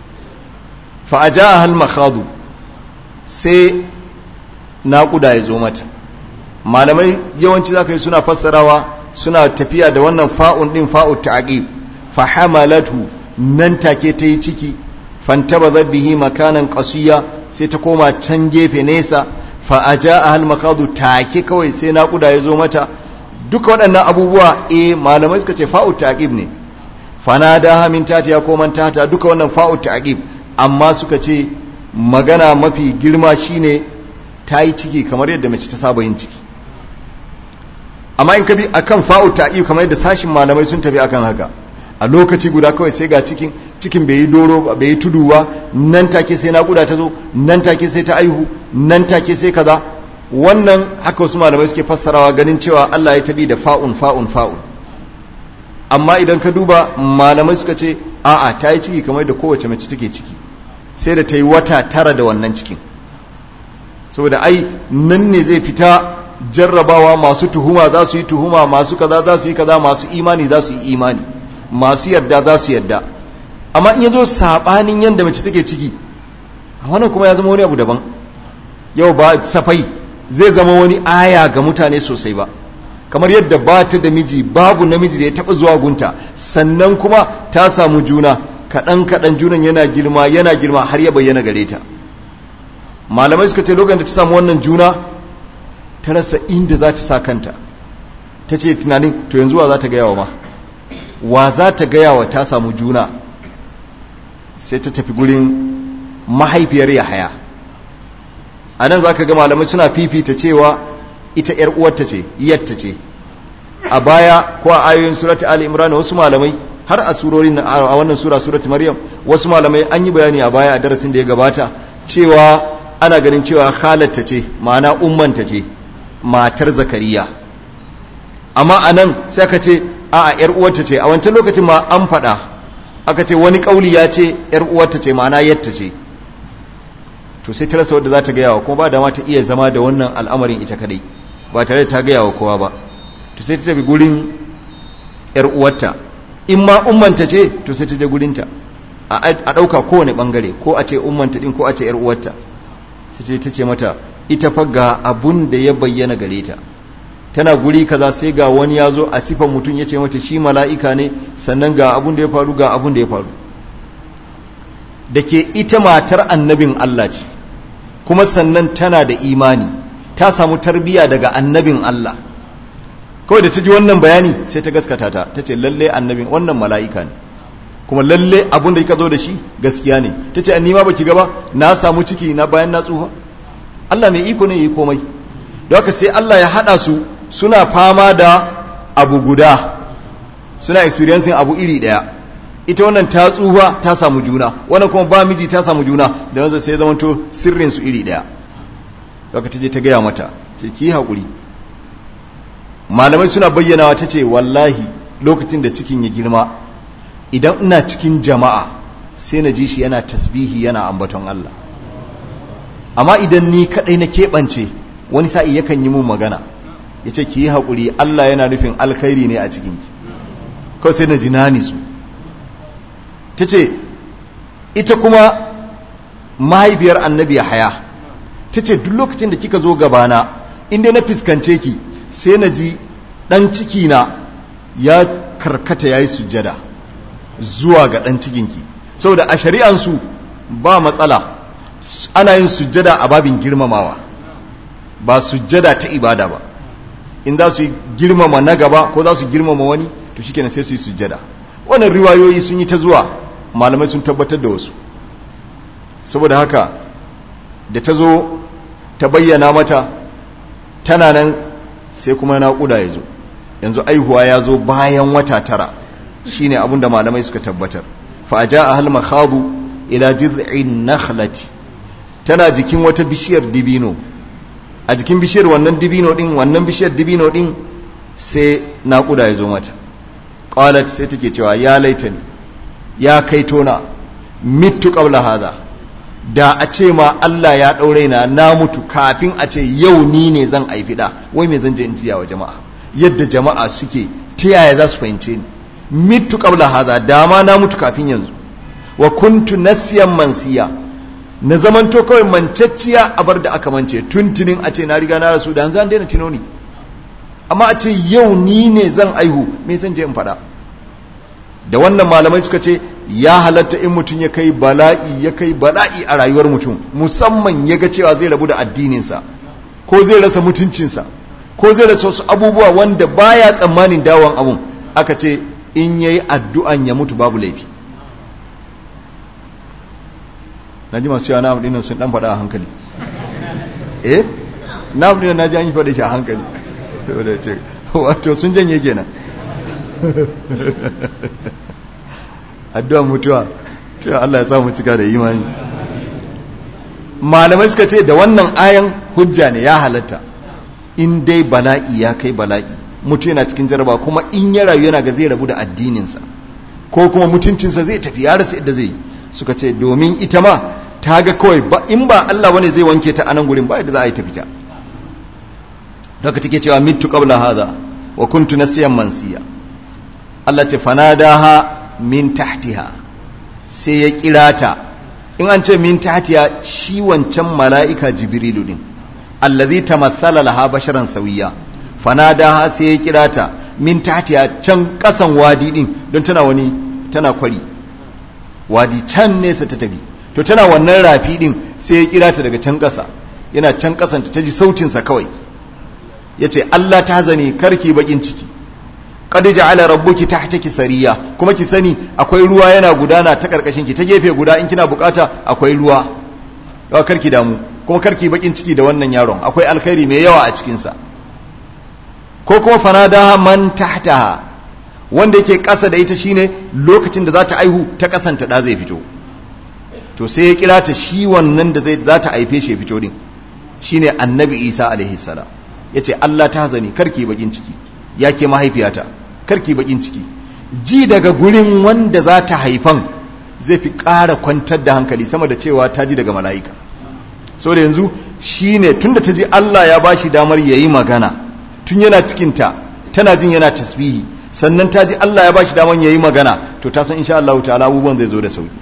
fa'aja a hal makhadu sai naƙuda ya zo mata malamai yawanci za ka yi suna fassarawa suna tafiya da wannan fa'un ɗin fa'ut ta'aqib fa hamalatu nan take ta yi ciki fantabazat bihi makanan qasiya sai ta koma can gefe nesa fa aja ahal makadu take kawai sai naƙuda ya zo mata duka waɗannan abubuwa eh malamai suka ce fa'ut ta'aqib ne fanada min tata ya koman tata duka wannan fa'ut ta'aqib amma suka ce magana mafi girma shine ta yi ciki kamar yadda mace ta saba yin ciki amma in ka bi akan fa'u ta'i kamar yadda sashin malamai sun tafi akan haka a lokaci guda kawai sai ga cikin cikin bai yi doro bai yi tudu ba nan take sai naƙuda ta zo nan take sai ta aihu nan take sai kaza wannan haka wasu malamai suke fassarawa ganin cewa Allah ya tabi da fa'un fa'un fa'un amma idan ka duba malamai suka ce a'a ta yi ciki kamar da kowace mace take ciki sai da ta yi wata tara da wannan cikin saboda ai nan ne zai fita jarrabawa masu tuhuma za su yi tuhuma masu kaza za su yi kaza masu imani za su yi imani masu yarda za su yarda amma in ya zo saɓanin yadda mace take ciki a wannan kuma ya zama wani abu daban yau ba safai zai zama wani aya ga mutane sosai ba kamar yadda ba ta da miji babu namiji da ya taɓa zuwa gunta sannan kuma ta samu juna kaɗan kaɗan junan yana girma yana girma har ya bayyana gare ta malamai suka ce lokacin da ta samu wannan juna ta rasa inda za ta sa kanta ta ce tunanin to yanzu wa za ta gaya wa ma wa za ta gaya wa ta samu juna sai ta tafi gurin mahaifiyar yahaya a nan za ka ga malamai suna fifita cewa ita ‘yar uwarta ce yatta ce a baya ko a ayoyin surati ali imran wasu malamai har a surorin a wannan sura surati maryam wasu malamai an yi bayani a baya a darasin da ya gabata cewa ana ganin cewa halatta ce ma'ana ummanta ce matar zakariya amma a nan sai aka ce a a ‘yar uwarta ce a wancan lokacin ma an faɗa aka ce wani ƙauli ya ce ‘yar uwarta ce ma'ana yatta ce to sai ta rasa wadda za ta gaya wa kuma ba da ma ta iya zama da wannan al'amarin ita kadai ba tare da ta gaya wa kowa ba to sai ta tafi gurin ‘yar uwarta in ma ummanta ce to sai ta je gurinta a ɗauka kowane ɓangare ko a ce ummanta ɗin ko a ce ‘yar uwarta sai ta ce mata ita fa ga abun da ya bayyana gare ta tana guri kaza sai ga wani ya zo a sifan mutum ya ce mata shi mala'ika ne sannan ga abun da ya faru ga abun da ya faru da ke ita matar annabin Allah ce kuma sannan tana da imani ta samu tarbiya daga annabin Allah kawai da ta ji wannan bayani sai ta gaskata ta ta ce lalle annabin wannan mala'ika ne kuma lalle abun da kika zo da shi gaskiya ne ta ce ni ma baki gaba na samu ciki na bayan na tsuha Allah mai iko ne yi komai don haka sai Allah ya hada su suna fama da abu guda suna experiencing abu iri daya ita wannan ta tsufa ta samu juna wannan kuma ba miji ta samu juna da wanzu sai zamanto sirrin su iri daya daga ta je ta gaya mata ce ki haƙuri malamai suna bayyanawa ta ce wallahi lokacin da cikin ya girma idan ina cikin jama'a sai na ji shi yana tasbihi yana ambaton Allah amma idan ni kadai na keɓance wani sa'i yakan yi mun magana ya ce ki yi haƙuri Allah yana nufin alkhairi ne a cikinki kawai sai na ji nani su ta ce ita kuma mahaifiyar annabi haya ta ce duk lokacin da kika zo gabana inda na fuskance ki sai na ji ɗan cikina ya karkata ya yi sujjada zuwa ga ɗan cikinki saboda a shari'ansu ba matsala ana yin sujjada a babin girmamawa ba sujjada ta ibada ba in za su yi girmama na gaba ko za su girmama wani to shikenan sai su yi sujjada wannan riwayoyi sun yi ta zuwa malamai sun tabbatar da wasu saboda haka da ta zo ta bayyana mata tana nan sai kuma naƙuda ya zo yanzu aihuwa ya zo bayan wata tara shine abin da malamai suka tabbatar fa ja a halma khadu ila jiz'in nakhlati tana jikin wata bishiyar dibino a jikin bishiyar wannan dibino din wannan bishiyar dibino din sai naƙuda ya zo mata qalat sai take cewa ya laitani ya kai tona mitu qabla hadha da a ce ma Allah ya daure na na mutu kafin a ce yau ni ne zan aifi da wai me zan je in jiya wa jama'a yadda jama'a suke ta yaya za su fahimce ni mitu qabla hadha da ma na mutu kafin yanzu wa kuntu nasiyan mansiya na zamanto kawai mancacciya a bar da aka mance tuntunin a ce na riga na rasu da yanzu an daina tunoni amma a ce yau ni ne zan aihu me zan je in faɗa da wannan malamai suka ce ya halatta in mutum ya kai bala'i ya kai bala'i a rayuwar mutum musamman ya ga cewa zai rabu da addininsa ko zai rasa mutuncinsa ko zai rasa wasu abubuwa wanda baya tsammanin dawon abun aka ce in yayi addu'an ya mutu babu laifi na ji masu yawa na amdinan sun dan faɗa a hankali eh na amdinan na ji an yi faɗa shi a hankali wato sun janye kenan addu'a mutuwa cewa Allah ya samu cika da imani malamai suka ce da wannan ayan hujja ne ya halatta in dai bala'i ya kai bala'i mutu yana cikin jaraba kuma in ya rayu yana ga zai rabu da addininsa ko kuma mutuncinsa zai tafi ya rasa yadda zai suka ce domin ita ma ta ga kawai in ba Allah wani zai wanke ta anan gurin ba yadda za a yi ta fita daga take cewa mitu qabla hadha wa kuntu nasiyan mansiya Allah ce fanadaha min tahtiha sai ya kira ta in an ce min tahtiha shi wancan mala'ika jibrilu din allazi tamathala laha basharan sawiya fanadaha sai ya kira ta min tahtiha can kasan wadi din don tana wani tana kwari wadi can nesa ta tafi to tana wannan rafi din sai ya kira ta daga can kasa yana can kasanta ta ji sautinsa kawai ya ce Allah ta zane karki bakin ciki qad ja'ala rabbuki tahtaki sariya kuma ki sani akwai ruwa yana gudana ta karkashin ki ta gefe guda in kina bukata akwai ruwa dawa karki damu kuma karki bakin ciki da wannan yaron akwai alkhairi mai yawa a cikin sa ko kuma fanadaha man tahtaha wanda yake kasa da ita shine lokacin da za ta aihu ta kasanta da zai fito to sai ya kira ta shi wannan da zai za ta haife shi ya fito din shine annabi Isa alaihi salam yace Allah ta hazani karki bakin ciki yake mahaifiyata karki bakin ciki ji daga gurin wanda za ta haifan zai fi ƙara kwantar da hankali sama da cewa ta ji daga mala'ika so da yanzu shine tunda ta ji Allah ya bashi damar yayi magana tun yana cikinta tana jin yana tasbihi sannan ta ji Allah ya bashi damar yayi magana to ta san insha Allah ta'ala abubuwan zai zo da sauki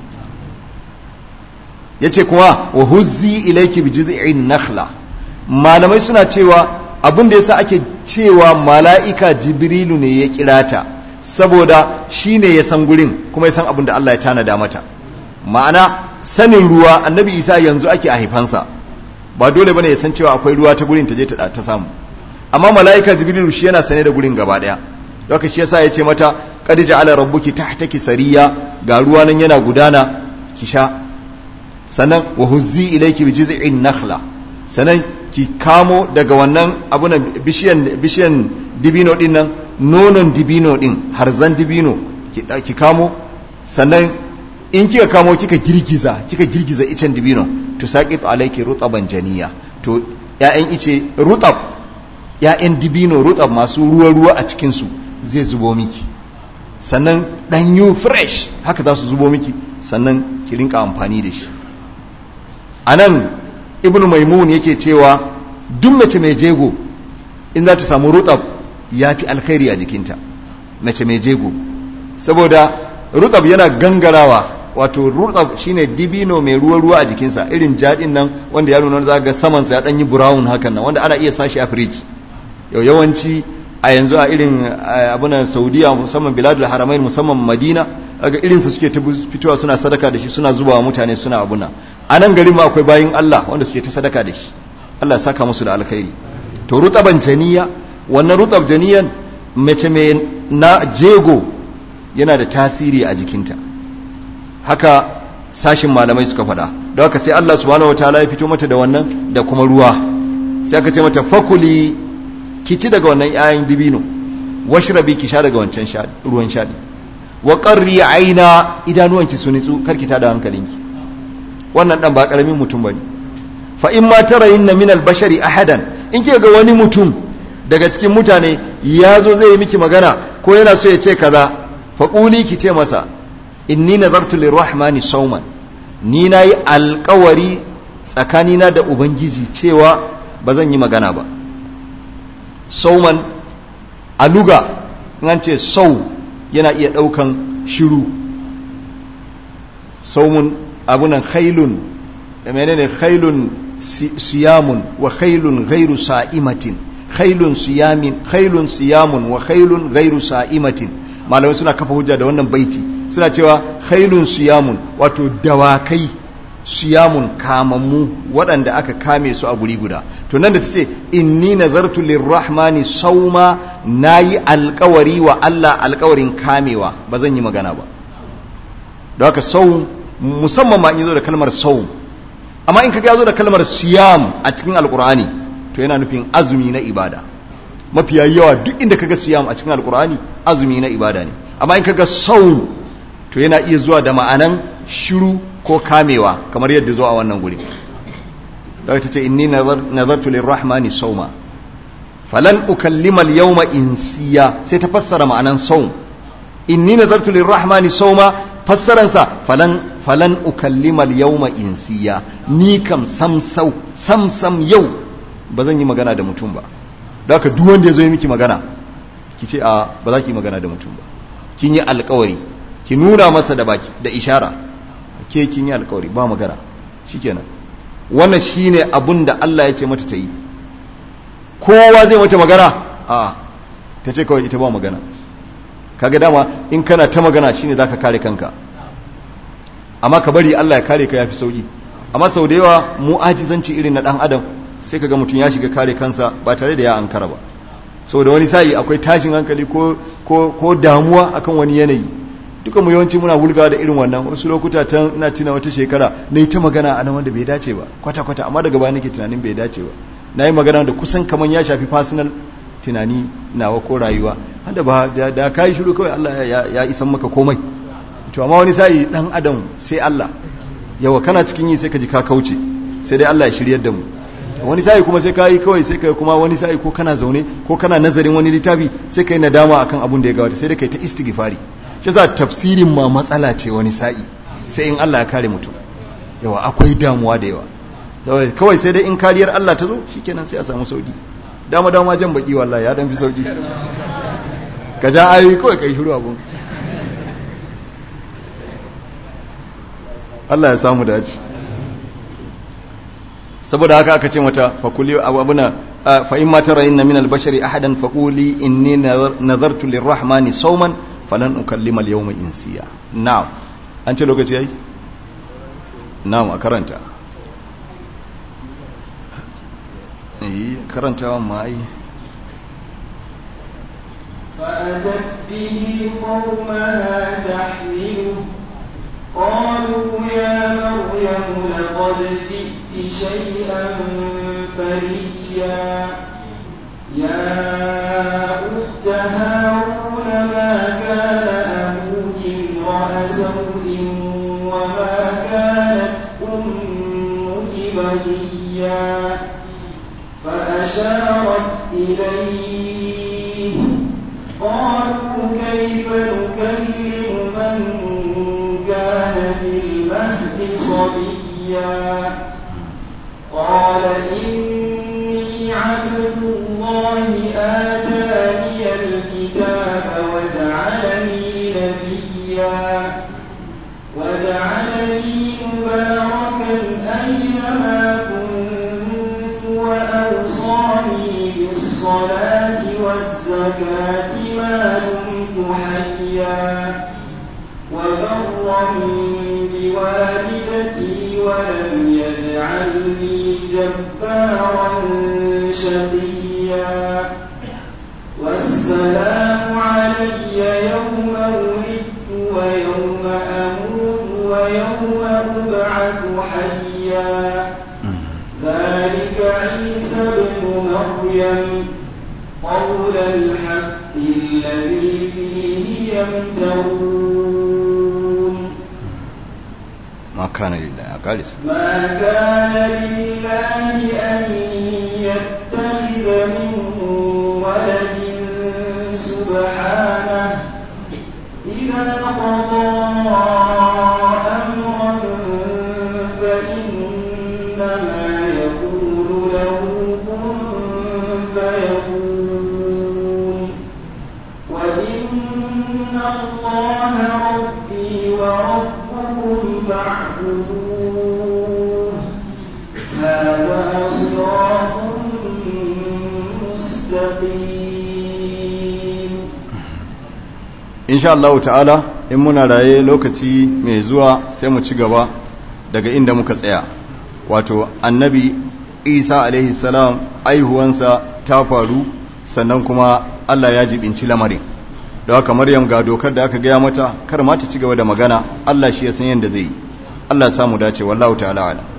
yace kuma wa huzzi ilayki bi jiz'in nakhla malamai suna cewa abin da yasa ake cewa mala'ika jibrilu ne ya kira ta saboda shine ya san gurin kuma ya san abin da Allah ya tanada mata ma'ana sanin ruwa annabi isa yanzu ake a haifansa ba dole bane ya san cewa akwai ruwa ta gurin ta je ta ta samu amma mala'ika jibrilu shi yana sane da gurin gaba daya haka shi yasa ya ce mata qad ja'ala rabbuki tahtaki sariya ga ruwa nan yana gudana ki sha sannan wa huzzi ilayki bi jiz'in nakhla sannan ki kamo daga wannan abunan bishiyan bishiyan dibino din nan nonon dibino din harzan dibino ki ki kamo sannan in kika kamo kika girgiza kika girgiza icen dibino to saqit alayki rutaban janiya to ya'yan ice rutab ya'yan dibino rutab masu ruwa ruwa a cikin su zai zubo miki sannan danyu fresh haka za su zubo miki sannan ki rinka amfani da shi anan ibn maimun yake cewa duk mace mai jego in za ta samu rutab ya fi alkhairi a jikinta mace mai jego saboda rutab yana gangarawa wato rutab shine dibino mai ruwa-ruwa a jikinsa irin jaɗin nan wanda ya nuna za ga samansa ya ɗanyi brown hakan nan wanda ana iya sashi a firiji yau yawanci a yanzu a irin abunan saudiya musamman biladul haramain musamman madina aga irinsa suke ta fitowa suna sadaka da shi suna zuba wa mutane suna abuna a nan garin ma akwai bayin Allah wanda suke ta sadaka da shi Allah saka musu da alkhairi to rutaban janiya wannan rutab janiyan mace mai na jego yana da tasiri a jikinta haka sashin malamai suka faɗa don haka sai Allah subhanahu wataala ya fito mata da wannan da kuma ruwa sai aka ce mata fakuli ki ci daga wannan 'ya'yan dibino washrabi ki sha daga wancan ruwan shaɗi wa qarri aina idanuwanki su nitsu karki tada hankalinki wannan dan ba karamin mutum bane fa in ma tarayinna min al-bashari ahadan in kika ga wani mutum daga cikin mutane ya zo zai yi miki magana ko yana so ya ce kaza fa quli ki ce masa inni nazartu lirrahmani sawman ni nayi alƙawari tsakanina da ubangiji cewa ba zan yi magana ba sauman aluga in an ce sau yana iya ɗaukan shiru saumun abunan khailun menene khailun siyamun wa khailun ghairu sa'imatin khailun siyamin khailun siyamun wa khailun ghairu sa'imatin malamai suna kafa hujja da wannan baiti suna cewa khailun siyamun wato dawakai siyamun kamammu waɗanda aka kame su a guri guda to nan da ta ce inni nazartu lirrahmani sauma nayi alkawari wa Allah alkawarin kamewa ba zan yi magana ba don haka sau musamman ma in zo da kalmar sau amma in kaga ya zo da kalmar siyam a cikin alkur'ani to yana nufin azumi na ibada mafiya yawa duk inda kaga siyam a cikin alkur'ani azumi na ibada ne amma in kaga saum to yana iya zuwa da ma'anan shiru ko kamewa kamar yadda zo a wannan guri daga ta ce inni nazartu lirrahmani sauma falan ukallima al-yawma insiya sai ta fassara ma'anan saum inni nazartu lirrahmani sauma fassaransa falan falan ukallima al-yawma insiya ni kam sam sau sam sam yau ba zan yi magana da mutum ba da haka duk wanda ya zo yi miki magana ki ce a ba za ki yi magana da mutum ba kin yi alkawari ki nuna masa da baki da ishara ke kin yi alkawari ba magana shikenan wannan shine abun da Allah ya ce mata ta yi kowa zai mata magana a ta ce kawai ita ba magana kaga dama in kana ta magana shine zaka kare kanka amma ka bari Allah ya kare ka yafi sauki amma sau da yawa mu ajizanci irin na dan adam sai kaga mutum ya shiga kare kansa ba tare da ya ankara ba sau da wani sa'i akwai tashin hankali ko ko ko damuwa akan wani yanayi duka mu yawanci muna wulga da irin wannan wasu lokuta ta ina tuna wata shekara na yi ta magana a nan wanda bai dace ba kwata kwata amma daga baya nake tunanin bai dace ba na yi magana da kusan kaman ya shafi personal tunani nawa ko rayuwa wanda ba da, da kai shiru kawai Allah ya, ya isan maka komai to amma wani sa'i dan adam sai Allah yawa kana cikin yi sai ka ji ka kauce sai dai Allah ya shiryar da mu wani sa'i kuma sai ka yi kawai sai ka kuma wani sa'i ko kana zaune ko kana nazarin wani littafi sai ka yi nadama akan abun da ya gabata sai dai kai ta istighfari shi yasa tafsirin ma matsala ce wani sa'i sai in Allah ya kare mutum yawa akwai damuwa da yawa kawai sai dai in kariyar Allah ta zo shikenan sai a samu sauki dama dama jan baki wallahi ya dan fi sauki ka ja ayoyi kawai kai shiru abun Allah ya samu dace saboda haka aka ce mata fakuli abuna fa in ma tarayinna min al-bashari ahadan faquli inni nazartu lirrahmani sawman falan ukallima al-yawma insiya na'am an ce lokaci yayi na'am a karanta eh karantawa ma ai فأتت به قومها تحمله قالوا يا مريم لقد جئت شيئا فريا يا أخت هارون ما كان أبوك امرأ سوء وما كانت أمك بغيا فأشارت إليه قالوا كيف نكلم من كان في المهد صبيا قال إني عبد الله آتاني الكتاب وجعلني نبيا وجعلني مباركا أينما كنت وأوصاني بالصلاة والزكاة ما دمت حيا وبرا بوالدتي ولم يجعلني جبارا شقيا والسلام علي يوم ولدت ويوم أموت ويوم أبعث حيا ذلك عيسى ابن مريم قول الحق الذي فيه يمترون ما كان لله أقالس ما كان لله أن يتخذ من ولد سبحانه إذا قضى أمرا فإنما يقول له كن فيكون وإن الله ربي وربكم فاعبدوه هذا صراط مستقيم insha Allah ta'ala in muna raye lokaci mai zuwa sai mu ci gaba daga inda muka tsaya wato annabi isa alaihi salam aihuwansa ta faru sannan kuma Allah ya jibinci lamarin da haka maryam ga dokar da aka gaya mata kar ma ta ci gaba da magana Allah shi ya san yadda zai yi Allah ya samu dace wallahu ta'ala ala